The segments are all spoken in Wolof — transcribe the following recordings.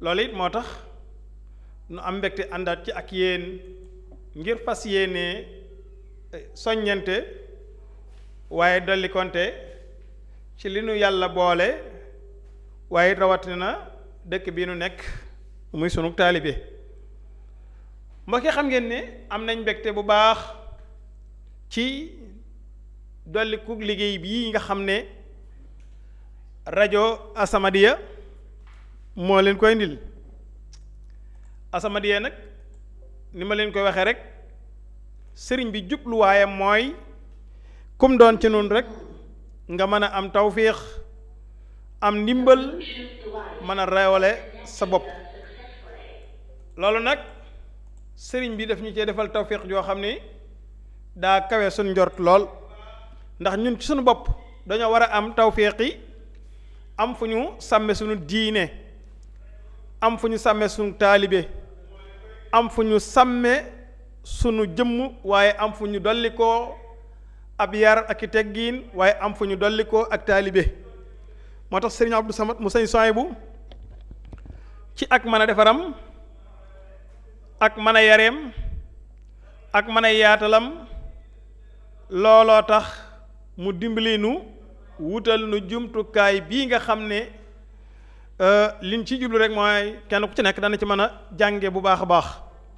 loolu it moo tax nu am mbégte àndaat ci ak yéen ngir fas yéene soññante waaye dolli konte ci li nu yàlla boole waaye rawatina dëkk bi nu nekk muy sunu taalibe mbokk yi xam ngeen ne am nañ mbégte bu baax ci dolli ku liggéey bii nga xam ne rajo Asamadiya moo leen koy ndil Asamadiya nag ni ma leen koy waxee rek sëriñ bi jubluwaayam mooy kum doon ci nun rek nga mën a am tawféex am ndimbal mën a reewale sa bopp loolu nag sëriñ bi daf ñu cee defal tawféex joo xam ni daa kawe suñ njort lool ndax ñun ci suñu bopp dañoo war a am tawféex yi am fu ñu sàmme suñu diine am fu ñu sàmme suñu taalibe am fu ñu sàmme sunu jëmm waaye am fu ñu dolli koo ab yar ak i teggiin waaye am fu ñu dolli koo ak taalibe moo tax sëriñ Abdou Samad mu sëñ Sohaybu ci ak mën a defaram ak mën a yareem ak mën a yaatalam looloo tax mu dimbali nu wutal nu jumtukaay bii nga xam ne liñ ci jublu rek mooy kenn ku ci nekk dana ci mën a jànge bu baax a baax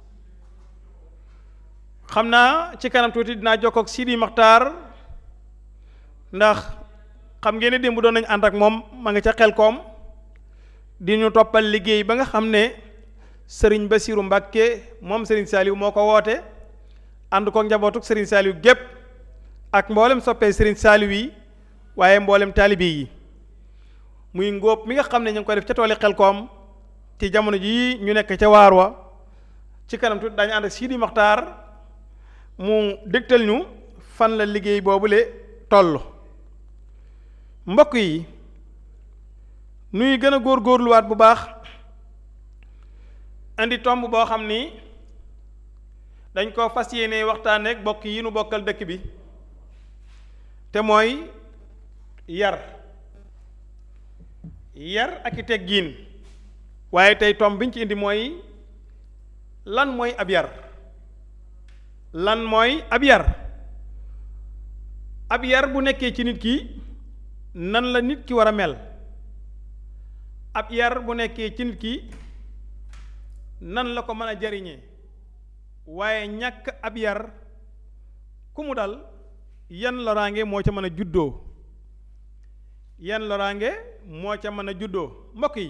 xam naa ci kanam tuuti dinaa jokkoo ak Sidi Maxtaar ndax xam ngeen ne démb doon nañu ànd ak moom ma nga ca xel koom di ñu toppal liggéey ba nga xam ne sëriñ Basiiru Mbàkke moom sëriñ Saaliw moo ko woote ànd ko njabootuk sëriñ Saaliw gépp ak mboolem soppee sëriñ Saaliw yi waaye mboolem taalibe yi muy ngóob mi nga xam ne ñu ngi koy def ca tooli xel koom ci jamono jii ñu nekk ca waar wa ci kanam tuuti daañu ànd ak Sidi Maxtaar mu dégtal ñu fan la liggéey boobule toll mbokk yi nuy gën a góor góorluwaat bu baax indi tomb boo xam ni dañ ko fas yéene waxtaanee ak bokk yi nu bokkal dëkk bi te mooy yar yar ak i teggiin waaye tey tomb biñ ci indi mooy lan mooy ab yar lan mooy ab yar ab yar bu nekkee ci nit ki nan la nit ki war a mel ab yar bu nekkee ci nit ki nan la ko mën a jariñee waaye ñàkk ab yar ku mu dal yan loraange moo ca mën a juddoo yan loraange moo ca mën a juddoo mbokk yi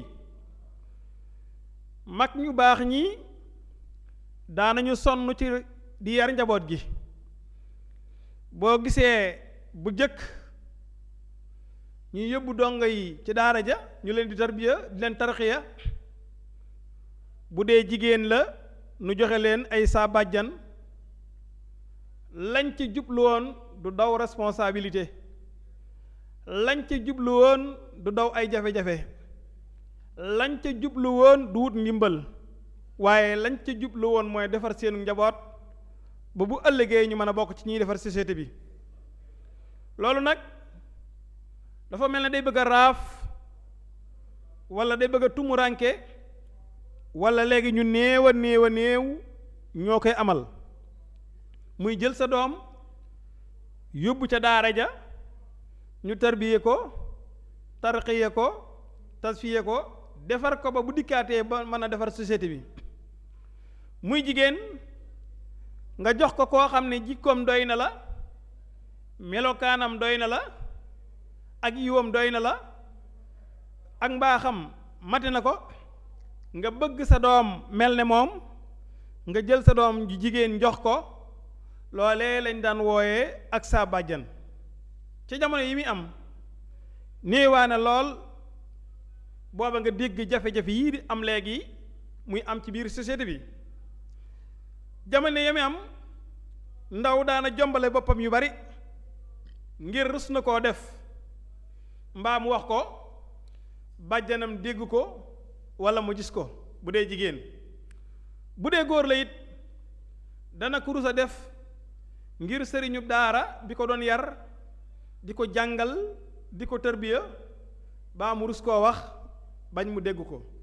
mag ñu baax ñi daanañu sonn ci di yar njaboot gi boo gisee bu jëkk ñu yóbbu dongo yi ci daara ja ñu leen di tarbiya di leen tarxiya bu dee jigéen la nu joxe leen ay saa bàjjan lañ ci jublu woon du daw responsabilité lañ ci jublu woon du daw ay jafe-jafe lañ ca jublu woon du wut ndimbal waaye lañ ca jublu woon mooy defar seenu njaboot ba bu ëllëgee ñu mën a bokk ci ñuy defar société bi loolu nag dafa mel ne day bëgg a raaf wala day bëgg a tumuranke wala léegi ñu néew a néew a néew ñoo koy amal muy jël sa doom yóbbu ca daara ja ñu tarbiye ko tarqiye ko tasfiye ko defar ko ba bu dikkaatee ba mën a defar société bi muy jigéen nga jox ko koo xam ne jikkoom doy na la melokaanam doy na la ak yiwam doy na la ak mbaaxam mate na ko nga bëgg sa doom mel ne moom nga jël sa doom ju jigéen jox ko loolee lañ daan wooyee ak saa bàjjan ci jamono yi muy am néewaane lool booba nga dégg jafe-jafe yii di am léegi muy am ci biir société bi jamono yi muy am ndaw daana jombale boppam yu bari ngir rus na koo def mbaa mu wax ko bàjjanam dégg ko walla mu gis ko bu dee jigéen bu dee góor la it dana ko rus a def ngir sëriñu daara bi ko doon yar di ko jàngal di ko tërbiya baa mu rus koo wax bañ mu dégg ko